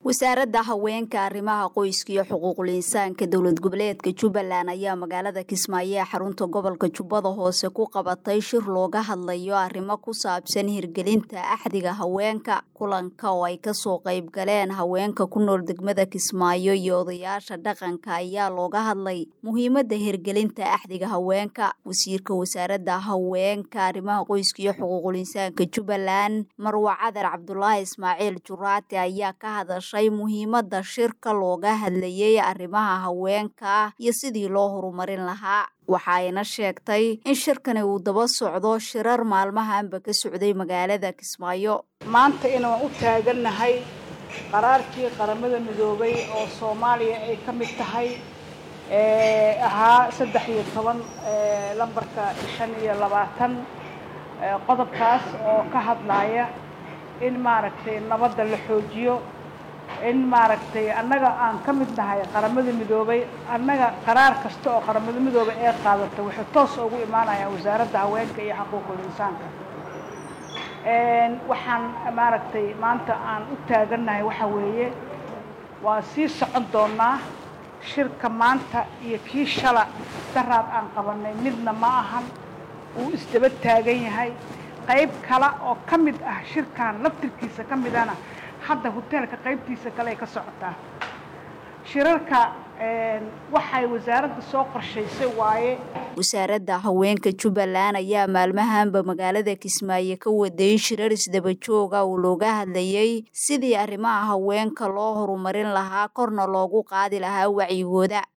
wasaaradda haweenka arrimaha qoyska iyo xuquuqul insaanka dowlad goboleedka jubbaland ayaa magaalada kismaayo ee xarunta gobolka jubbada hoose ku qabatay shir looga hadlayo arrimo ku saabsan hirgelinta axdiga haweenka kulanka oo ay kasoo qayb galeen haweenka ku nool degmada kismaayo iyo odayaasha dhaqanka ayaa looga hadlay muhiimadda hirgelinta axdiga haweenka wasiirka wasaaradda haweenka arrimaha qoyska iyo xuquuqul insaanka jubbaland marwa cadar cabdulaahi ismaaciil juraati ayaa ka hadashay muhiimadda shirka looga hadlayay arrimaha haweenka iyo sidii loo horumarin lahaa waxa ayna sheegtay in shirkani uu daba socdo shirar maalmahanba ka socday magaalada kismaayo maanta inaan u taagannahay qaraarkii qaramada midoobay oo soomaaliya ay ka mid tahay ahaa saddex iyo toban lambarka shan iyo labaatan qodobkaas oo ka hadlaya in maaragtay nabadda la xoojiyo in maaragtay annaga aan ka mid nahay qaramada midoobay annaga qaraar kasta oo qaramada midoobay ee qaadata waxay toos ugu imaanayaan wasaaradda haweenka iyo xuquuqul insaanka waxaan maaragtay maanta aan u taagannahay waxa weeye waa sii socon doonaa shirka maanta iyo kii shala daraad aan qabanay midna ma ahan wuu isdaba taagan yahay qayb kale oo ka mid ah shirkan laftirkiisa ka midana hadda hoteelka qaybtiisa kale ay ka socotaa shirarka waxay wasaaradda soo qorshaysay waaye wasaaradda haweenka jubbaland ayaa maalmahanba magaalada kismaayo ka waday shirar isdaba jooga oo looga hadlayay sidii arrimaha haweenka loo horumarin lahaa korna loogu qaadi lahaa wacyigooda